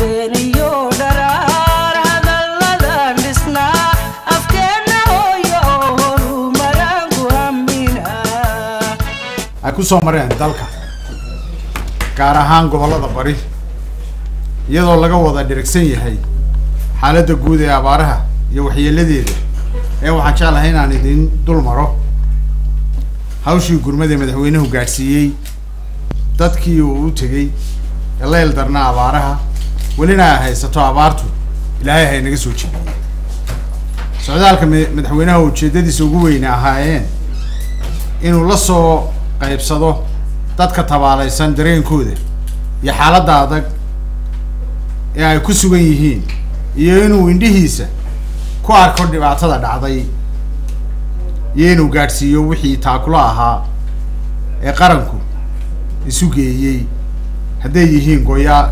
habeeniyo dharaar hadalladan dhisnaa afkeenna hooyo oo horumaraan ku haminaa ay ku soo mareen dalka gaar ahaan gobollada bari iyadoo laga wada dhirigsan yahay xaaladda guud ee abaaraha iyo waxyeeladeeda ee waxaan jeclahay inaan idin dul maro hawshii gurmada madaxweynuhu gaadhsiiyey dadkii uu u tegey ee la ildarnaa abaaraha welina ay haysato abaartu ilaahay hay naga soo jebiyey socdaalka ma- madaxweynaha ujeedadiisa ugu weyne ahaayeen inuu la soo qaybsado dadka tabaalaysan dareenkooda iyo xaaladda adag ee ay ku sugan yihiin iyo inuu indhihiisa ku arko dhibaatada dhacday iyo inuu gaadhsiiyo wixii taakulo ahaa ee qaranku isu geeyey hadday yihiin goya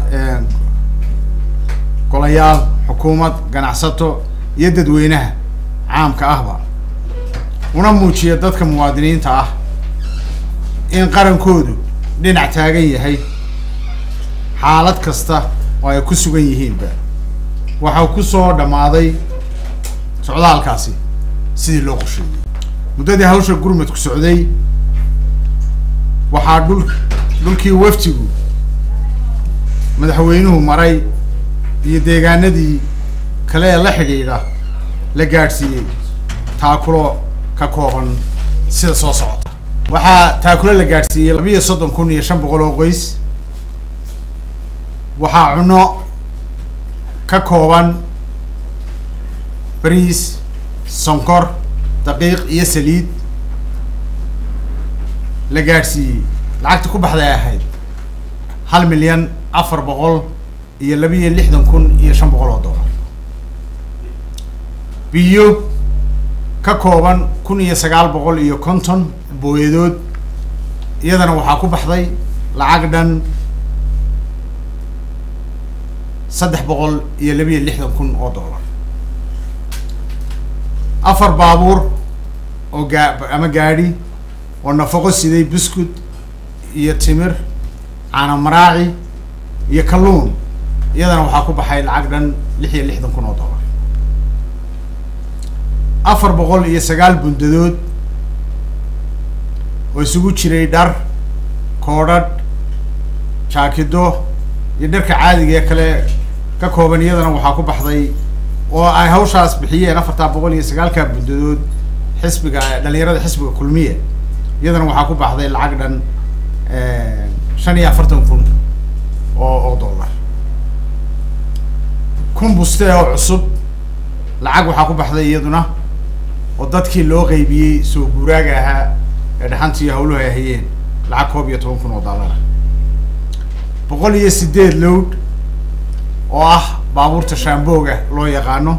golayaal xukuumad ganacsato iyo dadweynaha caamka ahba una muujiya dadka muwaadiniinta ah in qarankoodu dhinac taagan yahay xaalad kasta oo ay ku sugan yihiinba waxau ku soo dhammaaday socdaalkaasi sidii loo qorsheeyey muddadii hawsha gurmadku socday waxaa dhul dhulkii waftigu madaxweynuhu maray iyo deegaanadii kale ee la xidhiidha la gaadhsiiyey taakulo ka kooban sida soo socota waxaa taakulo la gaadhsiiyey labiiyo soddon kun iyo shan boqol oo qoys waxaa cunno ka kooban bariis sonkor daqiiq iyo saliid la gaadhsiiyey lacagta ku baxday ahayd hal milyan afar boqol iyo labiiyo lixdan kun iyo shan boqol oo dollar biyo ka kooban kun iyo sagaal boqol iyo konton booyadood iyadana waxaa ku baxday lacag dhan saddex boqol iyo labiiyo lixdan kun oo dollar afar baabuur oo gaa ama gaadhi oo nafaqo siday buskud iyo timir caana maraaci iyo kalluun iyadana waxaa ku baxay lacag dhan lix iyo lixdan kun oo dollar afar boqol iyo sagaal bundadood oo isugu jiray dhar koodhadh jaakido iyo dharka caadiga ee kale ka kooban iyadana waxaa ku baxday oo ay hawshaas bixiyeen afartaa boqol iyo sagaalka bundadood xisbiga dhalinyarada xisbiga kulmiya iyadana waxaa ku baxday lacag dhan shan iyo afartan kun oo oo dollar kun buste oo cusub lacag waxaa ku baxday iyaduna oo dadkii loo qeybiyey soo guuraaga ahaa ee dhaxanta iyo hawluhu ay hayeen lacag koob iyo toban kun oo dollar boqol iyo sideed lowd oo ah baabuurta shaambooga loo yaqaano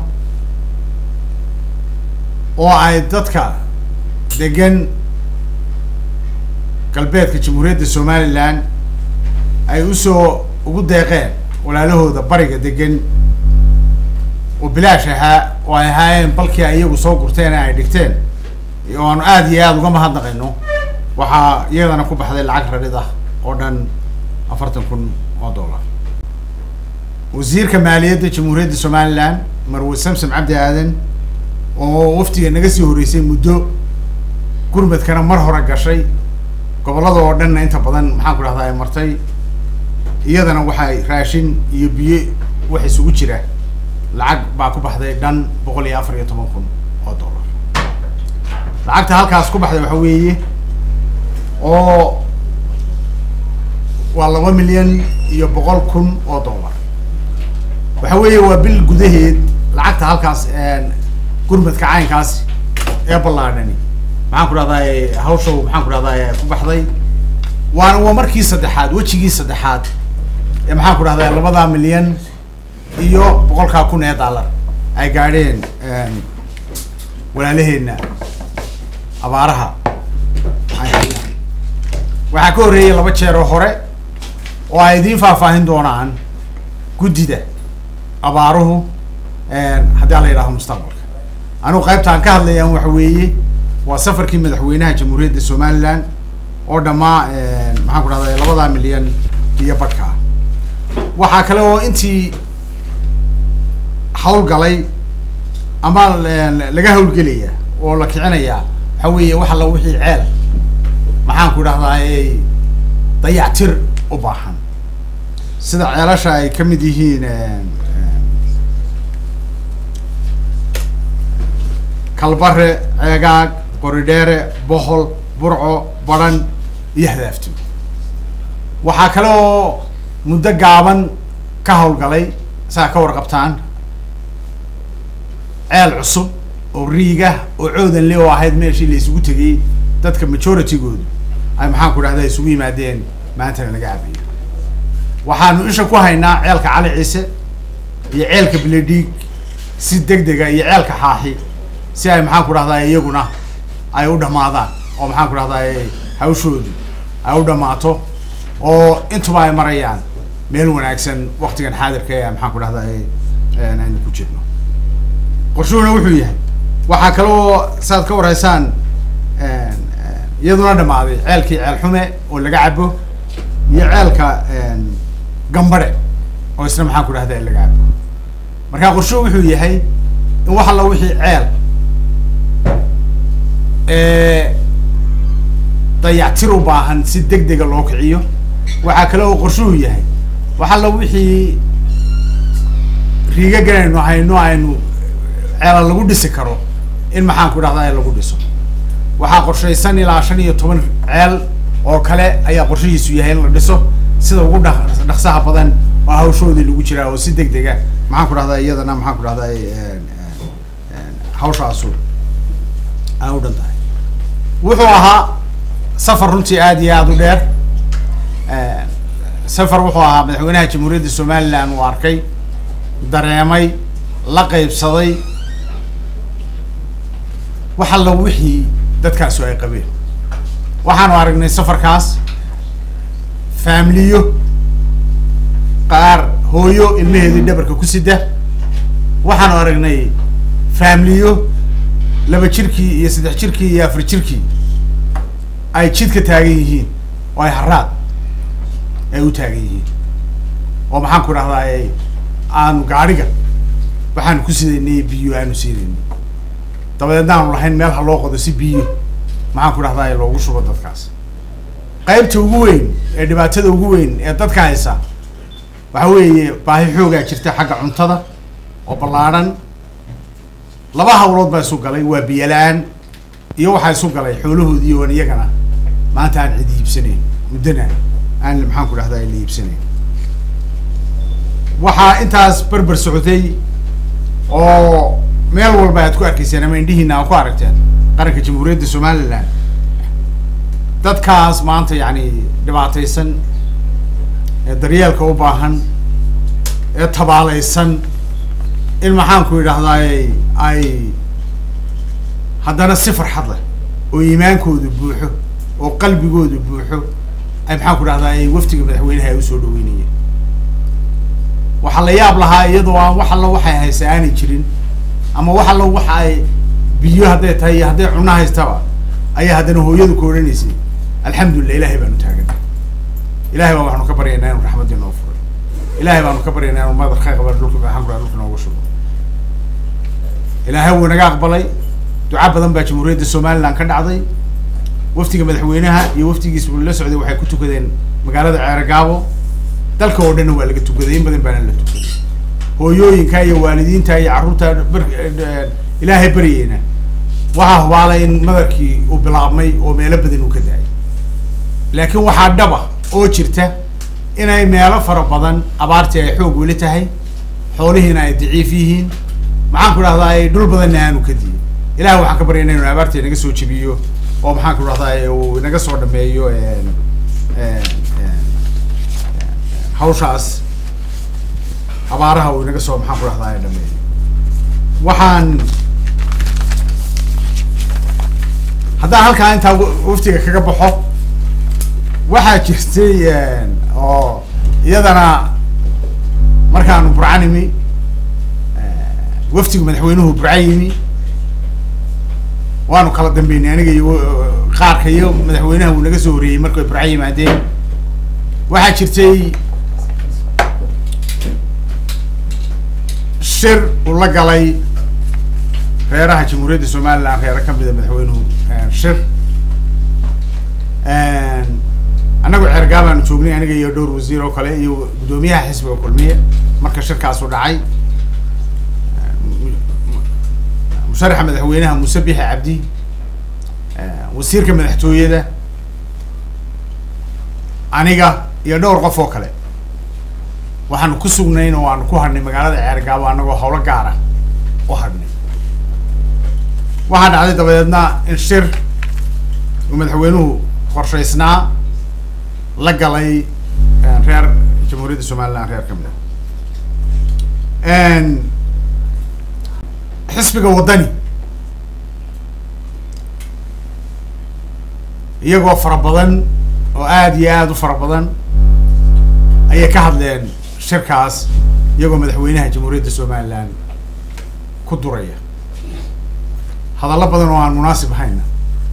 oo ay dadka degan galbeedka jamhuuriyadda somalilan ay usoo ugu deeqeen walaalahooda bariga degan oo bilaash ahaa oo ay ahaayeen balkii ay iyagu soo gurteen ee ay dhigteen oo aanu aada iyo aada uga mahadnaqayno waxaa iyadana ku baxday lacag radhid ah oo dhan afartan kun oo dollar wasiirka maaliyadda jamhuuriyadda somalilan marwe samsom cabdi aadan oo waftiga naga sii horreysay muddo gurmadkana mar hore gashay gobollada oo dhanna inta badan maxaan ku dhahdaa ay martay iyadana waxay raashin iyo biyo wax isugu jira lacag baa ku baxday dhan boqol iyo afar iyo toban kun oo dollar lacagta halkaas ku baxday waxa weeye oo waa laba milyan iyo boqol kun oo dollar waxa weeye waa bil gudaheed lacagta halkaas gurmadka caynkaas ee ballaadhani maxaan ku dhahdaa hawsha maxaan ku dhahdaa ku baxday waana waa markii saddexaad wejigii saddexaad ee maxaan ku dhahdaa labadaa milyan iyo boqolkaa kun ee dollar ay gaadheen walaalaheenna abaaraha ay hayaan waxaa ka horreeyay laba jeer oo hore oo ay idiin faahfaahin doonaan guddida abaaruhu haddii ala yidhahdo mustaqbalka anigu qaybtaan ka hadlayaan waxa weeye waa safarkii madaxweynaha jamhuuriyadda somalilan oo dhammaa maxaan ku dhahday labadaa milyan iyo badhka ah waxaa kale oo intii hawlgalay ama l- laga hawlgelaya oo la kicinayaa waxa weeye wax alla wixii ceel maxaan ku dhahdaa dayactir u baahan sida ceelasha ay ka mid yihiin kalbare ceegaag qoridheere bohol burco baran iyo hadaafto waxaa kale oo muddo gaaban ka hawlgalay saa ka warqabtaan ceel cusub oo riigah oo coodan le oo ahayd meeshii la isugu tegay dadka majority-goodu ay maxaan ku dhahda isugu yimaadeen maantana laga cabayo waxaanu isha ku haynaa ceelka cali ciise iyo ceelka beledhiig si deg dega iyo ceelka xaaxi si ay maxaan ku dhahdaa iyaguna ay u dhamaadaan oo maxaan ku dhahdaa hawshoodu ay u dhamaato oo intuba ay marayaan meel wanaagsan waktigan xaadirka ee maxaan ku dhahdaa aynu ku jirno qorshuhuna wuxuu yahay waxaa kaloo saaad ka warhaysaan iyaduna dhamaaday ceelkii ceel xume oo laga cabo iyo ceelka gambare oo isna maxaan ku dhahda laga cabo marka qorshuhu wuxuu yahay in wax alla wixii ceel dayactir u baahan si deg dega loo kiciyo waxaa kale oo qorshuhu yahay wax alla wixii riiga ganaynu hayno aynu ceela lagu dhisi karo in maxaan ku dhahdaa lagu dhiso waxaa qorshaysan ilaa shan iyo toban ceel oo kale ayaa qorshihiisu yahay in la dhiso sida ugu dha dhaqsaha badan oo hawshoodii lagu jiraa oo si deg dega maxaan ku dhahdaa iyadana maxaan ku dhahdaa hawshaasu ay u dhan tahay wuxuu ahaa safar runtii aada iyo aada u dheer safar wuxuu ahaa madaxweynaha jamhuuriyadda somaliland uu arkay dareemay la qaybsaday wax alla wixii dadkaasu ay qabeen waxaanu aragnay safarkaas faamiliyo qaar hooyo ilmaheedii dhabarka ku sida waxaanu aragnay faamiliyo laba jirkii iyo saddex jirkii iyo afar jirkii ay jid ka taagan yihiin oo ay haraad ay u taagan yihiin oo maxaan ku dhahdaa aanu gaadhiga waxaanu ku sidaynay biyo aanu siinayno dabadeedna aanu lahayn meel ha loo qodo si biyo maxaan ku dhahdaa loogu shubo dadkaas qaybta ugu weyn ee dhibaatada ugu weyn ee dadka haysa waxa weeye baahi xoogaa jirta xagga cuntada oo ballaadhan laba hawlood baa isu galay waa biyo la-aan iyo waxaa isu galay xoolahoodii oon iyagana maanta aan cid iibsanayn muddana aan maxaan ku dhahdaa la iibsanayn waxaa intaas berber socotay oo meel walba aad ku arkayseen ama indhihiina aad ku aragteen qaranka jamhuuriyadda somaliland dadkaas maanta yacni dhibaataysan ee daryeelka u baahan ee tabaalaysan in maxaan ku idhahdaay ay haddana si farxad leh oo iimaankoodu buuxo oo qalbigoodu buuxo ay maxaan ku dhahdaay waftiga madaxweynaha ay usoo dhaweynayeen waxaa la yaab lahaa iyadoo aan wax allo waxay haysa aanay jirin ama wax allo waxa ay biyo hadday tahay iyo hadday cunno haystaba ayaa haddana hooyadu ka odhanaysay alxamdulillah ilahay baanu taaganay ilahay baa waxaanu ka baryaynaa inu raxmaddii noo furay ilahay baanu ka baryaynaa inu madar ka qaba dhulka maxaan ku dhaha dhulka nooga shubo ilaahay wuu naga aqbalay duca badan baa jamhuuriyadda somaliland ka dhacday waftiga madaxweynaha iyo waftigiisa la socday waxay ku tukadeen magaalada ceeragaabo dalka oo dhanna waa laga tukaday in badan baana la tukaday hooyooyinka iyo waalidiinta iyo carruurta bar ilaahay baryeyna waxaa hubaalay in madarkii uu bilaabmay oo meelo badan uu ka da-ay laakiin waxaa dhaba oo jirta inay meelo fara badan abaartii ay xoog weli tahay xoolihiina ay daciif yihiin maxaan ku dhahdaa dhul badanna aanu ka diyin ilahay waxaan ka baryayna inu abaarta inaga soo jebiyo oo maxaan ku dhahdaa uu inaga soo dhameeyo hawshaas abaaraha uu inaga soo maxaan ku dhahdaa dhameeyo waxaan haddaan halkaa intaa waftiga kaga baxo waxaa jirtay oo iyadana markaanu burca nimi waftigu madaxweynuhu burca yimi waanu kala dambeynay aniga iyo qaarka iyo madaxweynaha wuu naga soo horeeyey markay burca yimaadeen waxaa jirtay shir uu la galay reeraha jamhuuriyadda somaliland reero ka mida madaxweynuhu shir annagu ceergaal aanu joognay aniga iyo dhowr wasiir oo kale iyo guddoomiyaha xisbiga kulmiye marka shirkaasu dhacay musharaxa madaxweynaha muuse bixi cabdi wasiirka madaxtooyada aniga iyo dhowr qof oo kale waxaanu ku sugnayn oo aanu ku hadhnay magaalada ceergaabo annagoo howlo gaara u hadhnay waxaa dhacday dabadeedna in shir uu madaxweynuhu qorshaysnaa la galay reer jamhuuriyadda somaliland reer ka mid a xisbiga waddani iyagoo fara badan oo aada iyo aada u fara badan ayay ka hadleen shirkaas iyagoo madaxweynaha jamhuuriyadda somaliland ku duraya hadallo badan oo aan munaasib ahayna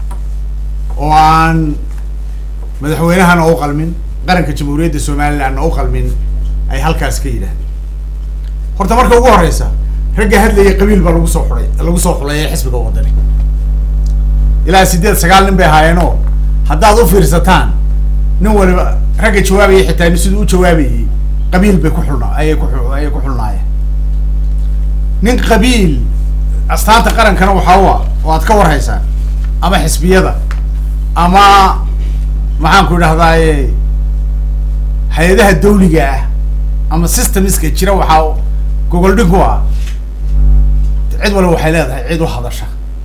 oo aan madaxweynahana u qalmin qaranka jamhuuriyadda somalilandna u qalmin ay halkaas ka yidhaahdeen horta marka ugu horeysa ragga hadlaya qabiil baa lagu soo xuday lagu soo xuleeyay xisbiga waddani ilaa sideed sagaal nin bay ahaayeenoo haddaad u fiirsataan nin waliba ragga jawaabayay xitaa siduu u jawaabayay qabiil bay ku xulna ayay ku ayay ku xulnaayeen nin qabiil astaanta qarankana waxaa u ah oo aad ka warhaysaan ama xisbiyada ama maxaan ku idhahdaaye hay-adaha dawliga ah ama systemiska jira waxaa gogol dhig ku ah cid waliba waxay leedahay cid u hadasha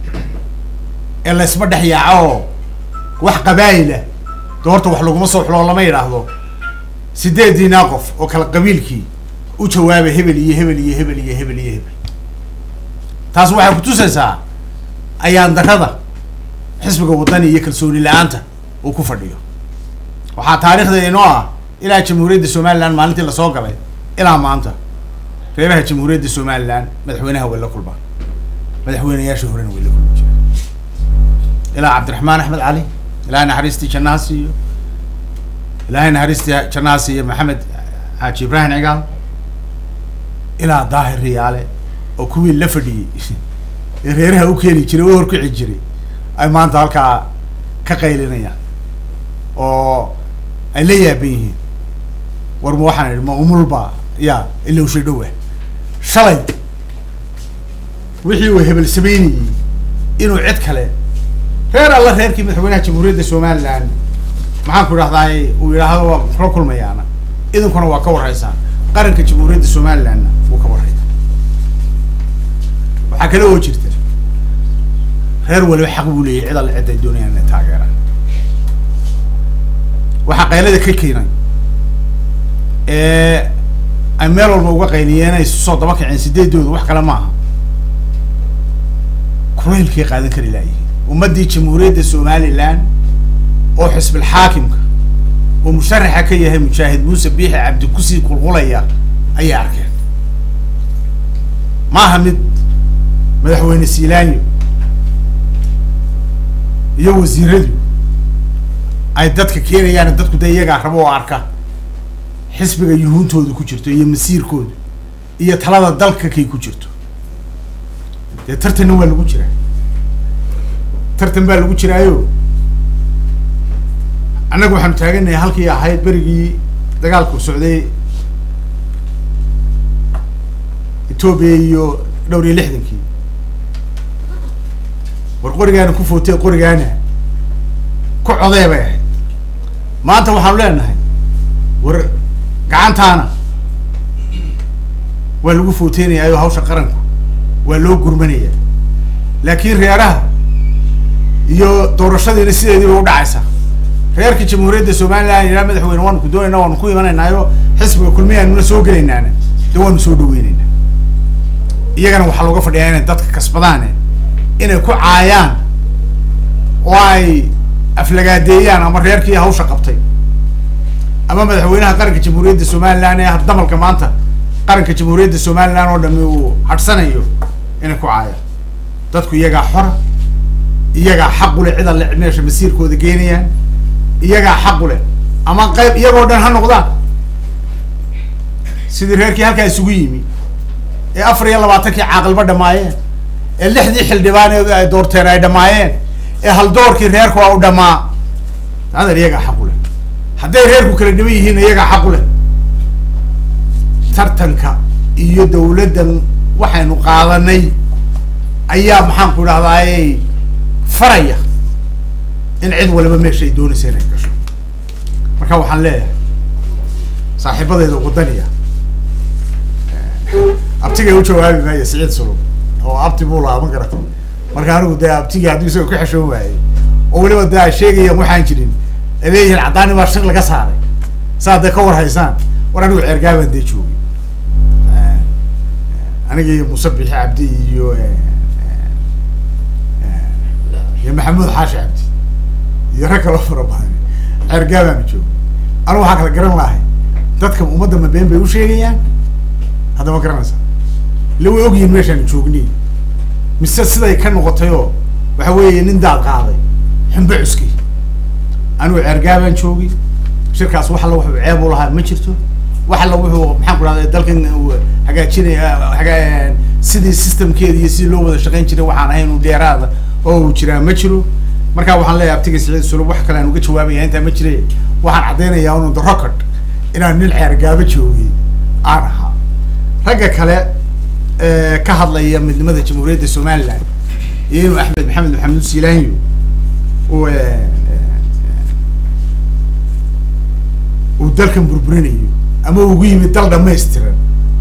ee laysma dhex yaaco oo wax qabaayila de horta wax laguma soo xulo lama yidhaahdo sideediinaa qof oo kala qabiilkii u jawaaba hebel iyo hebel iyo hebel iyo hebel iyo hebel taas waxay kutusaysaa ayaan darada xisbiga waddani iyo kalsooni la-aanta uu ku fadhiyo waxaa taariikhda inoo ah ilaa jamhuuriyadda somaliland maalintii lasoo galay ilaa maanta reeraha jamhuuriyadda somaliland madaxweynaha way la kulmaan madaxweyneyaasha horena way la kulmi jireen ilaa cabdiraxmaan axmed cali ilaahay naxariistii jannaasi iyo ilaahay naxariistii jannaasi iyo maxamed xaaji ibraahim cigaal ilaa daahir riyaale oo kuwii la fadhiyey ee reeraha u keeni jiray u horkici jiray ay maanta halkaa ka qaylinayaan oo ay la yaaban yihiin war ma waxaan idhi ma umulba ya ilowshay dhowa shalay wixii uu hebel sameynayey inuu cid kale reer alla reerkii madaxweynaha jamhuuriyadda somaliland maxaan ku idhahdaay uu yidhaahdo waa kula kulmayaana idinkuna waa ka warhaysaan qaranka jamhuuriyadda somalilandna wuu ka warhaya waxaa kale oo jirta reer waliba xaq buu leeyahy cid alle cid ay doonayaan inay taageeraan waxaa qaylada ka keenay ee ay meel walba uga qayliyeen ay soo daba kaceen sideedooda wax kale maaha kulaylkay qaadan kari laayihiin ummaddii jamhuuriyadda somaliland oo xisbil xaakimka oo musharaxa ka yahay mujaahid muuse biixi cabdi kusii qulqulaya ayay arkeen maaha mid madaxweyne siilaanyo iyo wasiiradu ay dadka keenayaan dadku dee iyagaa rabo oo arka xisbiga yuhuuntooda ku jirto iyo masiirkooda iyo talada dalka kay ku jirto dee tartanna waa lagu jiraa tartan baa lagu jiraayo annagu waxaanu taaganahay halkii ahayd berigii dagaalku socday etoobiya iyo dhowr iyo lixdankii war qorigaana ku footee qorigaana ku codee bay ahayd maanta waxaanu leenahay war gacantaana waa lagu footeynayaayoo hawsha qaranku waa loo gurmanaya laakiin reeraha iyo doorashadiina sideediiba u dhacaysa reerka jamhuuriyadda somaliland ilaa madaxweyne waanu ku doonayna waanu ku imanaynaayo xisbiga kulmiyaanuna soo gelaynaana de waanu soo dhaweynaynaa iyagana waxaa looga fadhiyaa inay dadka kasbadaane inay ku caayaan oo ay aflagaadeeyaan ama reerkii hawsha qabtay ama madaxweynaha qaranka jamhuuriyadda somaliland ee damalka maanta qaranka jamhuuriyadda somaliland oo dhami uu hadhsanayo inay ku caayaan dadku iyagaa xora iyagaa xaqu leh cid alle meesha masiirkooda geenayaan iyagaa xaqu leh ama qayb iyagoo dhan ha noqdaan sidii reerkii halkaa isugu yimi ee afar iyo labaatankii caaqilba dhamaayeen ee lixdii xildhibaan ee ay doorteen ay dhamaayeen ee haldoorkii reerku a u dhamaa adan iyagaa xaq u leh hadday reerku kala dhiban yihiin iyagaa xaq u leh tartanka iyo dawladdan waxaynu qaadanay ayaa maxaan ku idhahdaaye faraya in cid waliba meesha ay doonaysa inay gasho marka waxaan leeyahay saaxiibadeeda wadaniya abtigay u jawaabi maayo siciid sulub oo abti buu lahaa ma garata marka anigu dee abtigii haddii isagoo ku xeshoon waayey oo weliba dee ay sheegayaan waxaan jirin ay leeyihiin caddaani baa shir laga saaray saa dee ka war haysaan war anigu ceergaabaan dee joogay aniga iyo musabixi cabdi iyo iyo maxamuud xaashi cabdi iyo rag kaloo fara badan ceergaabaanu joogay anigu waxaa kala garan lahay dadka ummadda ma been bay u sheegayaan hadda ma garanaysa ille way ogyihiin meeshaanu joognay mise siday ka noqotay oo waxa weeye nin daad qaaday xumbe cuskay anigu ceergaabaan joogay shirkaas wax alla wuxuu ceeb u lahaa ma jirto wax alla wuxuu maxaan ku dhahday dalkan hagaajinaya hagaa sidii systemkeeda iyo sidii loo wada shaqayn jiray waxaan ahayn u dheeraada oo uu jiraa ma jiro marka waxaan leeyahay abtiga siciid sulub wax kale aan uga jawaabaya intaa ma jire waxaan caddaynayaa unu the record inaan nin ceergaabo joogay aan ahaa ragga kale ka hadlaya midnimada jamhuuriyadda somaliland iyo inuu axmed maxamed maxamuud siilaanyo uu uu dalkan burburinayo ama ugu yimid dal dhamaystiran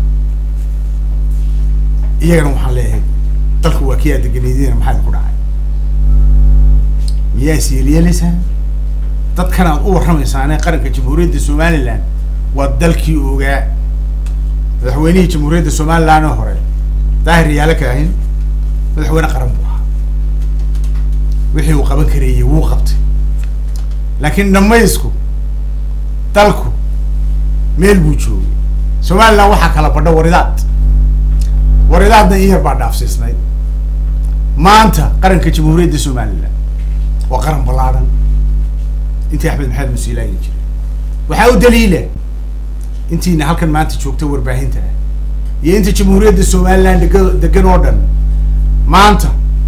iyagana waxaan leeyahay dalku waa kii aad deganeydina maxaa idinku dhacay miyaa is yeelyeelaysaan dadkan aad u warramaysaane qaranka jamhuuriyadda somaliland waa dalkii ogaa madaxweynihii jamhuuriyadda somaliland oo hore daahir yaala kaahin madaxweyne qaran buu ahaa wixii uu qaban kareeyey wuu qabtay laakiin dhamaysku dalku meel buu joogay somaliland waxaa kala badho waridaad waridaadna in yar baa dhaafsiisnayd maanta qaranka jamhuuriyadda somaliland waa qaran ballaadhan intii axmed maxamed musiilaayi jiray waxaa u daliila intiina halkan maanta joogta warbaahinta ah iyo inta jamhuuriyadda somaliland dega degan oo dhan maanta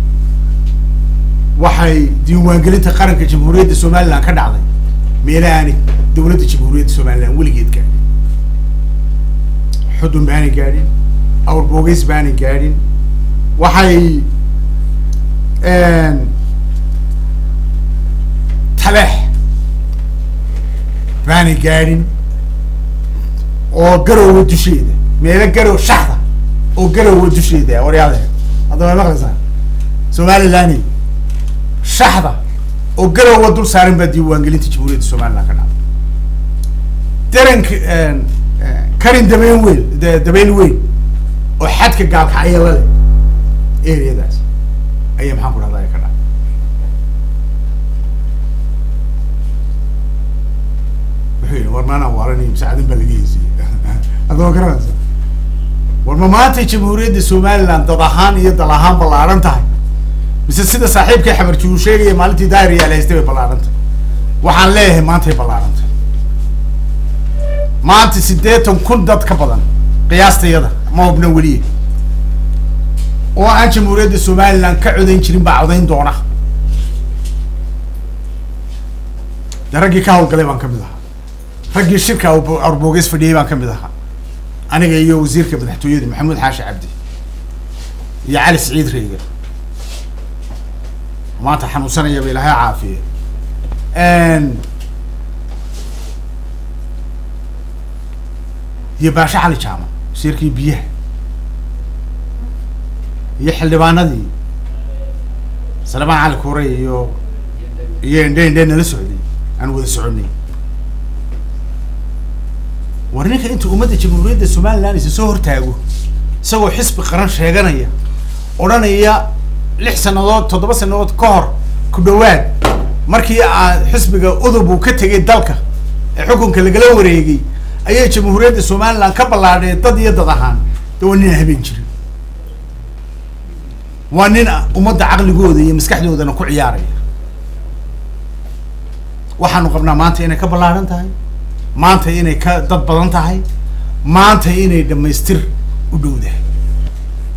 waxay diiwaangelinta qaranka jamhuuriyadda somaliland ka dhacday meelahaani dawladda jamhuuriyadda somaliland weligeed gaadhin xudun baanay gaadhin awr boogeys baanay gaadhin waxay taleex baanay gaadhin oo garowa dusheeda meelo garow shaxda oo garowa dusheeda waryaadahe hadda way maqlaysaan somaliland shaxda oo garowa dul saaran baa diiwaangelinta jamhuuriyadda somaliland ka dhacday daranka karin dabeyn weyn dabeyn weyn oo xadka gaalka ayala leh areadaas ayaa maxaan ku dhahdaa ka dhacday wuxuu yidhi war maanaan waaranay masaacadan baa laga heysiyey hadda ma garanaysa war ma maantay jamhuuriyadda somaliland dad ahaan iyo dal ahaan ballaaran tahay mise sida saaxiibkay xabarji uu sheegaya maalintii daahir yaal haystay bay ballaaran tahay waxaan leeyahay maantay ballaaran tahay maanta siddeetan kun dad ka badan qiyaastayada ma hubna weliye oo aan jamhuuriyadda somaliland ka codayn jirin baa codayn doona de raggii ka hawlgalay baan ka mid ahaa raggii shirka arboogeys fadhiyey baan ka mid ahaa aniga iyo wasiirka madaxtooyada maxamuud xaashi cabdi iyo cali siciid reegan maanta xanuunsanayaba ilaahay caafiye iyo baashe cali jaama wasiirkii biyaha iyo xildhibaanadii salebaan cali kuure iyo iyo indhe indhe nala socday aan wada soconay war ninka inta ummadda jamhuuriyadda somaliland isa soo hortaago isagoo xisbi qaran sheeganaya odhanaya lix sanadood toddoba sanadood ka hor ku dhawaad markii aa xisbiga udub uu ka tegay dalka ee xukunka lagala wareegay ayay jamhuuriyadda somaliland ka ballaadheen dad iyo dad ahaan de waa nin aan habeen jirin waa nin ummadda caqligooda iyo maskaxdoodana ku ciyaaraya waxaanu qabnaa maanta inay ka ballaadhan tahay maanta inay ka dad badan tahay maanta inay dhamaystir u dhowdahay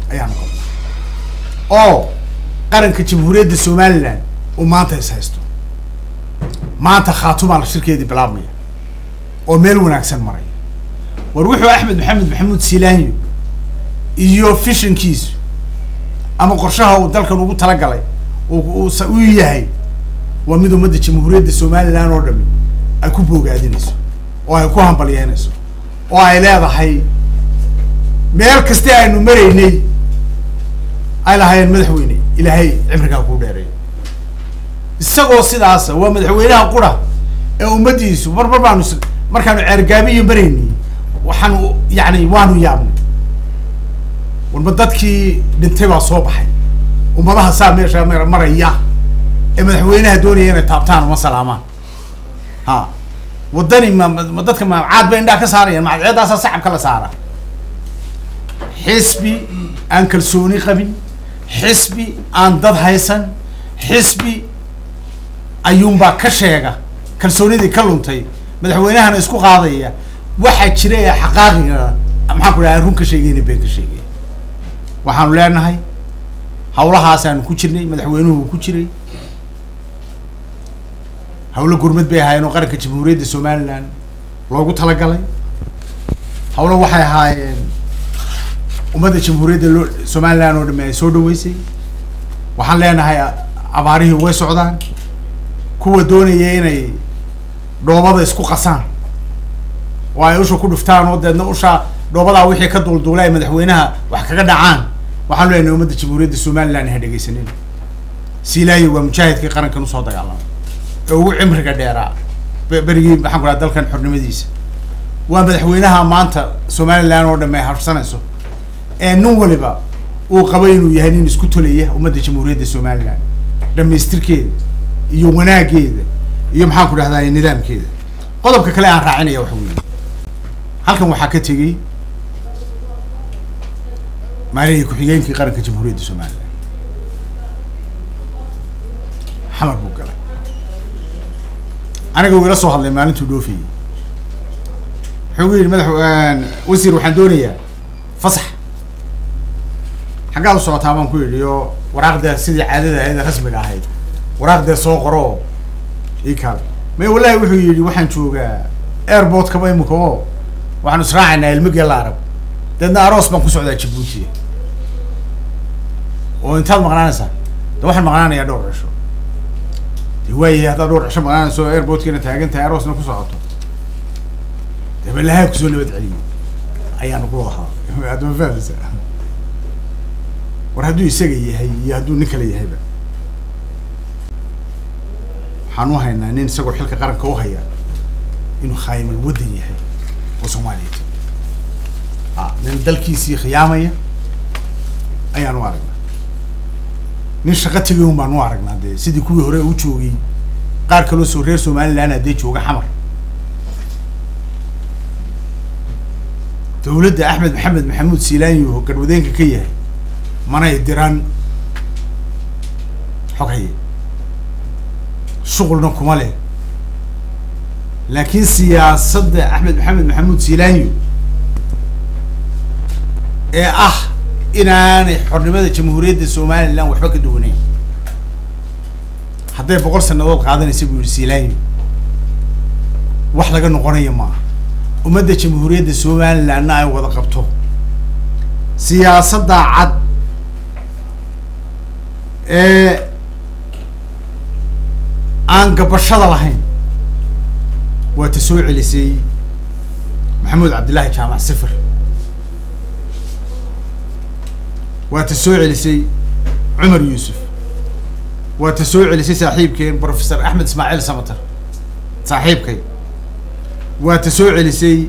ayaanu qabnaa oo qaranka jamhuuriyadda somaliland uu maanta is haysto maanta khaatumaa la shirkeedii bilaabmaya oo meel wanaagsan maraya war wuxuu axmed maxamed maxamuud silaanyo iyo fishankiisu ama qorshaha uu dalkan ugu talagalay uu u yahay waa mid ummadda jamhuuriyadda somaliland oo dhami ay ku boogaadinayso oo ay ku hambalyeynayso oo ay leedahay meel kasti aynu maraynay ay lahaayeen madaxweyne ilaahay cimrigaa kuu dheereeyo isagoo sidaasa waa madaxweynaha qura ee ummaddiisu mar mar baanu markaanu ceergaabiyo maraynay waxaanu yani waanu yaabnay warma dadkii dhintay baa soo baxay ummadaha saa meesha maraya ee madaxweynaha doonaya inay taabtaan uma salaamaan ha waddani ma ma dadka macaad bay indhaha ka saarayaan macadceedaasaa sacabka la saara xisbi aan kalsooni qabin xisbi aan dad haysan xisbi ayuunbaa ka sheega kalsoonidii ka luntay madaxweynahana isku qaadaya waxaa jira ee xaqaaqiga maxaan ku dhaha run ka sheegayna been ka sheegaya waxaanu leenahay hawlahaasaanu ku jirnay madaxweynuhu ku jiray hawlo gurmad bay ahaayeen oo qaranka jamhuuriyadda somaliland loogu talagalay hawlo waxay ahaayeen ummadda jamhuuriyadda loo somaliland oo dhami ay soo dhaweysay waxaan leenahay abaarihii way socdaan kuwa doonaya inay dhoobada isku qasaan oo ay usha ku dhuftaan oo deedna usha dhoobadaa wixii ka duulduula ay madaxweynaha wax kaga dhacaan waxaan leenahay ummadda jamhuuriyadda somaliland ha dhegeysanin silaayo waa mujaahidkii qarankan usoo dagaalamay ee ugu cimriga dheeraa berigii maxaan ku dhaha dalkan xornimadiisa waa madaxweynaha maanta somaliland oo dhame ay harsanayso ee nin waliba uu qabo inuu yahay nin isku tolaya ummadda jamhuuriyadda somaliland dhamaystirkeeda iyo wanaageeda iyo maxaan ku dhahdaa nidaamkeeda qodobka kale aan raacinaya waxa weeye halkan waxaa ka tegey maalihii ku-xigeenkii qaranka jamhuuriyadda somaliland xamar buu galay aniga uu ila soo hadlay maalintuu dhoofayey wuxuu gu yidhi madax wasiir waxaan doonayaa fasax xaggaad u socotaa baan ku yidhi oo waraaqdee sidii caadada ahayd ee rasmiga ahayd waraaqdee soo qoro oo ii kaal may wallahi wuxuu yidhi waxaan joogaa airport kaba imika oo waxaanu israacaynaa ilmigee la arab deedna aroos baan ku socdaa jabuuti oo intaad maqnaanaysaa de waxaan maqnaanayaa dhowr cisho de waayahay haddaad dhowr cisho maqnaanayso airportkiina taagan tahay aroosna ku socoto de balahaa kusoo nabad celiyo ayaanu ku lahaa adama fahmaysa war hadduu isaga yahay iyo hadduu nin kale yahayba waxaan u haynaa nin isagoo xilka qaranka u haya inuu khaayimal waddan yahay oo soomaaliyeed a nin dalkiisii khiyaamaya ayaan u aragnaa nin shaqo tegay un baan u aragnaa dee sidii kuwii hore u joogay qaar kaloo soo reer somaliland haddee jooga xamar dawladda axmed maxamed maxamuud silaanyo garwadeenka ka yahay manay diran xog haye shuqulna kuma leh laakiin siyaasadda axmed maxamed maxamuud silaanyo ee ah inaanay xornimada jamhuuriyadda somaliland waxba ka duwaneyn hadday boqol sanadood qaadanaysa buu yihi silaanyo wax laga noqonaya maaha ummadda jamhuuriyadda somalilandna ay wada qabto siyaasadda cad ee aan gabashada lahayn waa ta soo celisay maxamuud cabdillaahi jaamac sifir waa ta soo celisay cumar yuusuf waa ta soo celisay saaxiibkeen professor axmed ismaaciil samater saaxiibkay waa ta soo celisay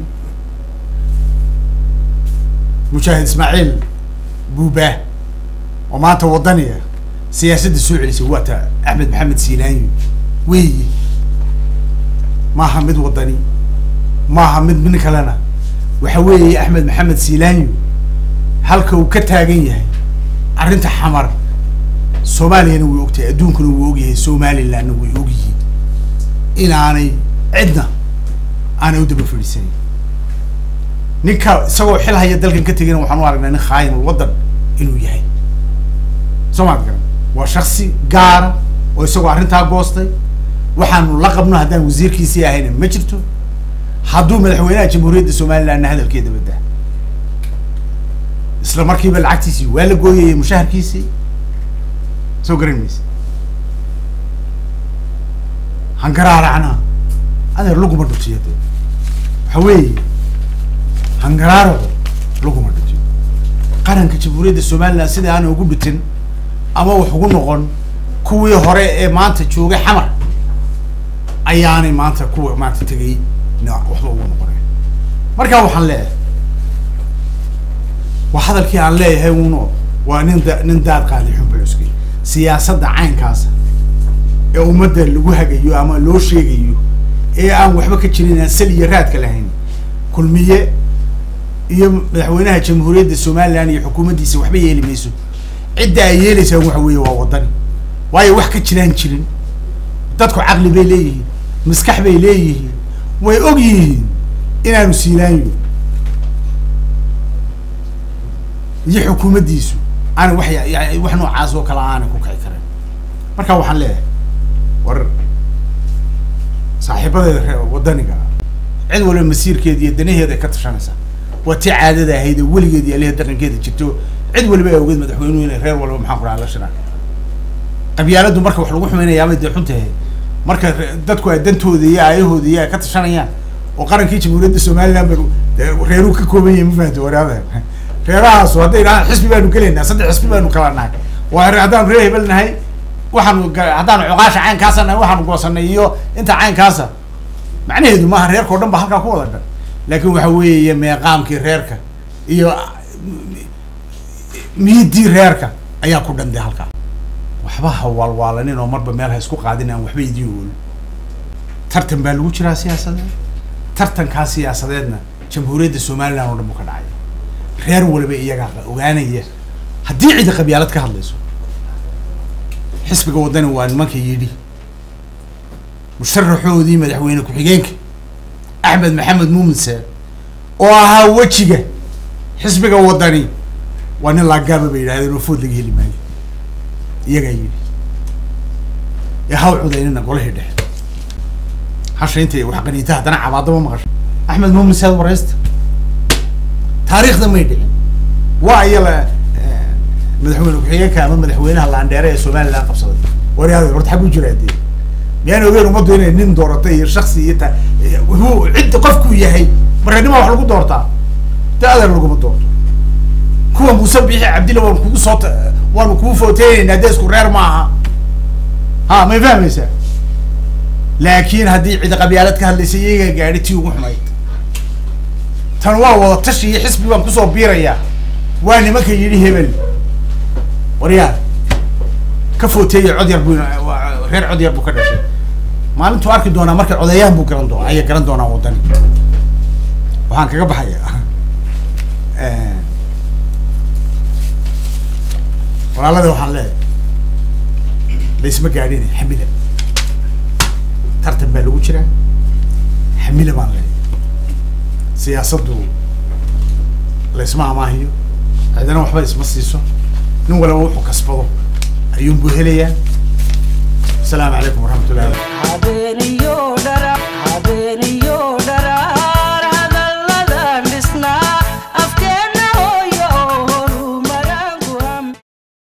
mujaahid ismaaciil buubaa oo maanta waddaniga siyaasadda soo celisay waa ta axmed maxamed silaanyo weeyi maaha mid waddani maaha mid min kalena waxa weeye axmed maxamed silaanyo halka uu ka taagan yahay arrinta xamar soomaaliyana way ogtahay adduunkuna wuu ogyahay somalilandna way ogyihiin inaanay cidna aanay u daba fadhiisanin ninka isagoo xil haya dalkan ka tegina waxaan u aragnaa nin khaayimul waddan inuu yahay soo maad garan waa shaksi gaara oo isagoo arrintaa goostay waxaanu la qabno haddaan wasiirkiisii ahayna ma jirto hadduu madaxweynaha jamhuuriyadda somalilandna hadalkeeda badaa isla markiiba lacagtiisii waa la gooyayay mushaharkiisii soo garan maysa hangaraaracna adeer laguma dhutiyo de waxa weeye hangaraaraco laguma dhutiyo qaranka jamhuuriyadda somaliland sida aanay ugu dhutin ama wax ugu noqon kuwii hore ee maanta joogay xamar ayaanay maanta kuwa maanta tegay na waxba ugu noqonay marka waxaan leeyahay waa hadalkii aan leeyahay uno waa nin da nin daad qaadi xunbuluskay siyaasadda caynkaasa ee ummadda lagu hagayo ama loo sheegayo ee aan waxba ka jirin aan sal iyo raadka lahayn kulmiye iyo madaxweynaha jamhuuriyadda somaliland iyo xukuumaddiisa waxba yeeli mayso cidda ay yeelaysaan waxa weeye waa waddani waayo wax ka jiraan jirin dadku caqli bay leeyihiin maskax bay leeyihiin way og yihiin inaanu siilaanyo iyo xukuumaddiisu aanay wax ya- ya- wax noocaas oo kale aanay ku kici karin marka waxaan leeyahay war saaxiibadeeda reer waddaniga cid walba masiirkeeda iyo danaheeda ay ka tashanaysaa waa tii caadada ahayd oo weligeed iyo aliha dhaqankeeda jirto cid waliba ay ogeed madaxweynuhu inay reer walba maxaan ku dhaha la shiraan qabyaaladdu marka wax lagu xumaynayaabay dee xun tahay marka re- dadku ay dantooda iyo aayahooda iyo ay ka tashanayaan oo qarankii jamhuuriyadda somaliland bay dee reeruu ka kooban yahay ma fahamta waraada reerahaasu hadday idhahaan xisbi baanu gelaynaa saddex xisbi baanu kala nahay waa re- haddaanu reer hebel nahay waxaanu ga- haddaanu cuqaasha caynkaasa nahay waxaanu goosanay iyo inta caynkaasa macnaheedu maaha reerkao dhan ba halkaa ku wada dhan laakiin waxa weeye meeqaamkii reerka iyo miidii reerka ayaa ku dhandee halkaa waxba ha waalwaalanin oo marba meel ha isku qaadin aan waxba idiin oolin tartan baa lagu jiraa siyaasadeed tartankaa siyaasadeedna jamhuuriyadda somaliland oo dhan buu ka dhacay reer waliba iyagaa ogaanaya haddii cidi qabyaalad ka hadlayso xisbiga waddani waa nimanka yidhi musharaxoodii madaxweyne ku-xigeenka axmed maxamed muumin seer oo ahaa wejiga xisbiga waddani waa nin laagaaba bay yidhahdeen oo food laga heli maayo iyagaa yidhi ee haw cudaynina golihii dhexe hasha intay wax qaniinta haddana cabaadaba maqasho axmed muumin seer waraysta taariikhda may dhicin waa iyala madaxweyne ku-xigeenka ama madaxweynaha laandheere ee somaliland qabsaday waryaada horta xag u jiraa dee miyaan ogeyn ummaddu inay nin dooratay iyo shaksi iyo ta hu cidda qofkuu yahay markanima wax lagu doortaa de adeer laguma doorto kuwa muuse bixi cabdilla waanu kugu soo ta- waanu kugu footeynaynaa dee isku reer maaha ha may fahmaysaa laakiin haddii cidi qabyaalad ka hadlaysa iyagaa gaadhi tii ugu xumayd tan waa wada tashi iyo xisbi baan kusoo biirayaa waa nimanka yidhi hebel waryaa ka footeeya cod yar buu waa- reer cod yar buu ka dhashay maalintuu arki doonaa marka codeeyaan buu garan doonaa ayay garan doonaa waddani waxaan kaga baxaya walaalada waxaan leeyahay laysma gaadhin xamila tartan baa lagu jiraa xamila baan leeyahay siyaasaddu laysma amaahiyo cidina waxba isma siiso nin walaba wuxuu kasbado ayuunbuu helayaa asalaamu calaykum waraxmat ullahi habeen